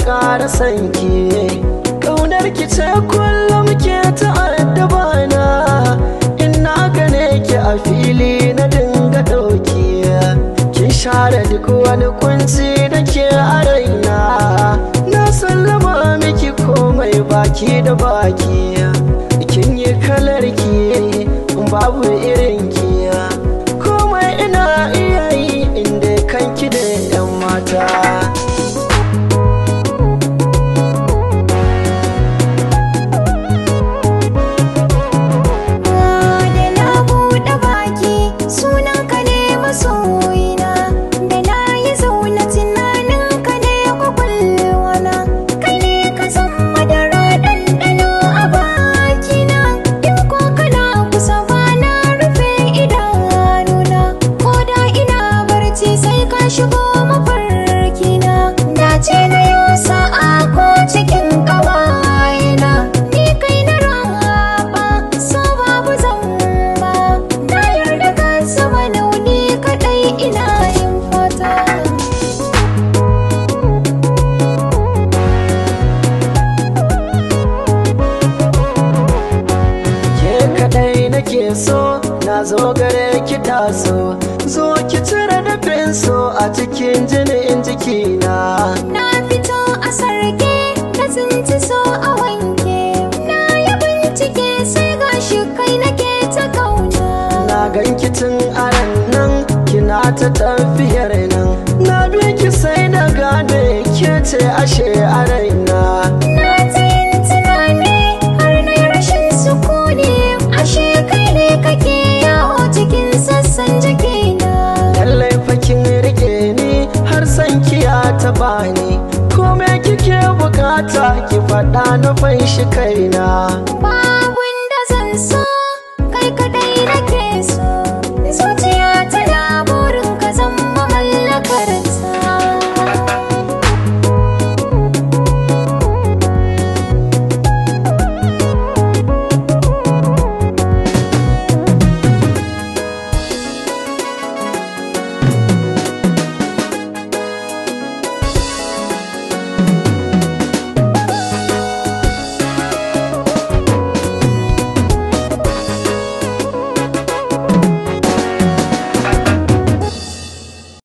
ƙara sanki ƙaunar ki ce kullum ke ta'addaba na in na gane ki a fili na dinga ɗauki kin share duk wani kunci da ke a raina na sallama miki komai baki da baki kin yi kalar ki babu irin ki komai ina iya yi inda kanki da 'yan mata da na buɗe baki sunan ka ne masoyina da na yi zaune tunanin ka ne kwakwalwana kai ne ka san madara ɗanɗano a bakina in ko kana kusa ba na rufe idanuna ko da ina barci sai ka shigo mafarkina dace na yau sa'a ko cikin ƙawayena ni kai na raba so babu zamba na yarda ka saba nauni kaɗai ina yin fata ke kadai nake so na zo gare ki taso zo ki cire dafin so a cikin jinin jikina na fito a sarki na tsinci so a wanke na yi bincike sai gashi kai nake ta kauna na ganki tun aran nan kina ta tafiyar nan na bi ki sai na gane ke ce ashe a raina Na ta yin tunani har na yi rashin sukuni ashe kai ne kake yawo cikin sassan jikina lallai fakin rike ni har san kiya ta bani kome kike bukata ki faɗa na fanshi kaina ba